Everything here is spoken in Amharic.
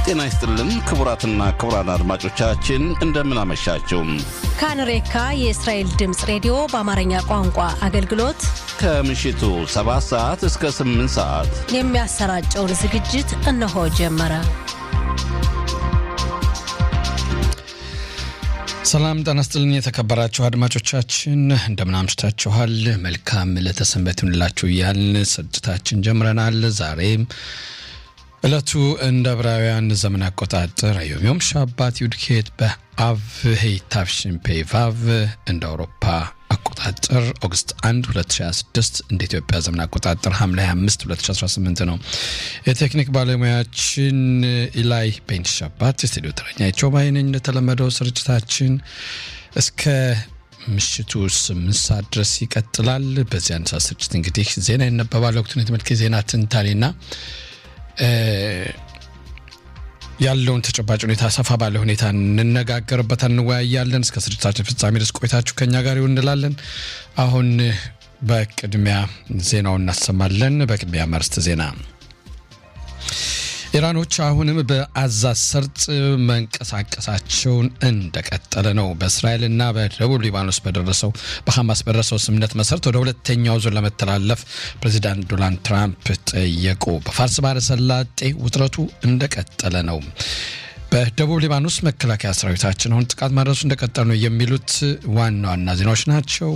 ጤና ይስጥልን ክቡራትና ክቡራን አድማጮቻችን እንደምን አመሻችሁ። ካንሬካ የእስራኤል ድምፅ ሬዲዮ በአማርኛ ቋንቋ አገልግሎት ከምሽቱ 7 ሰዓት እስከ 8 ሰዓት የሚያሰራጨውን ዝግጅት እነሆ ጀመረ። ሰላም ጤና ይስጥልን የተከበራችሁ አድማጮቻችን እንደምን አምሽታችኋል? መልካም ለተሰንበት ይሁንላችሁ እያልን ስርጭታችን ጀምረናል። ዛሬም ዕለቱ እንደ ዕብራውያን ዘመን አቆጣጠር አዮሚዮም ሻባት ዩድኬት በአቭ ሄይታፍሽን ፔቫቭ እንደ አውሮፓ አቆጣጠር ኦገስት 1 2026 እንደ ኢትዮጵያ ዘመን አቆጣጠር ሐምሌ 25 2018 ነው። የቴክኒክ ባለሙያችን ኢላይ ቤንት ሻባት፣ የስቱዲዮ ተረኛቸው ባይነኝ። እንደተለመደው ስርጭታችን እስከ ምሽቱ ስምንት ሰዓት ድረስ ይቀጥላል። በዚህ አንድ ሰዓት ስርጭት እንግዲህ ዜና ይነበባል። ወቅቱን የተመልከ ዜና ትንታኔና ያለውን ተጨባጭ ሁኔታ ሰፋ ባለ ሁኔታ እንነጋገርበት እንወያያለን። እስከ ስርጭታችን ፍጻሜ ድረስ ቆይታችሁ ከኛ ጋር ይሁን እንላለን። አሁን በቅድሚያ ዜናውን እናሰማለን። በቅድሚያ መርስት ዜና ኢራኖች አሁንም በአዛ ሰርጥ መንቀሳቀሳቸውን እንደቀጠለ ነው። በእስራኤልና በደቡብ ሊባኖስ በደረሰው በሐማስ በደረሰው ስምምነት መሰረት ወደ ሁለተኛው ዙር ለመተላለፍ ፕሬዚዳንት ዶናልድ ትራምፕ ጠየቁ። በፋርስ ባህረ ሰላጤ ውጥረቱ እንደቀጠለ ነው። በደቡብ ሊባኖስ መከላከያ ሰራዊታችን አሁን ጥቃት ማድረሱ እንደቀጠለ ነው የሚሉት ዋና ዋና ዜናዎች ናቸው።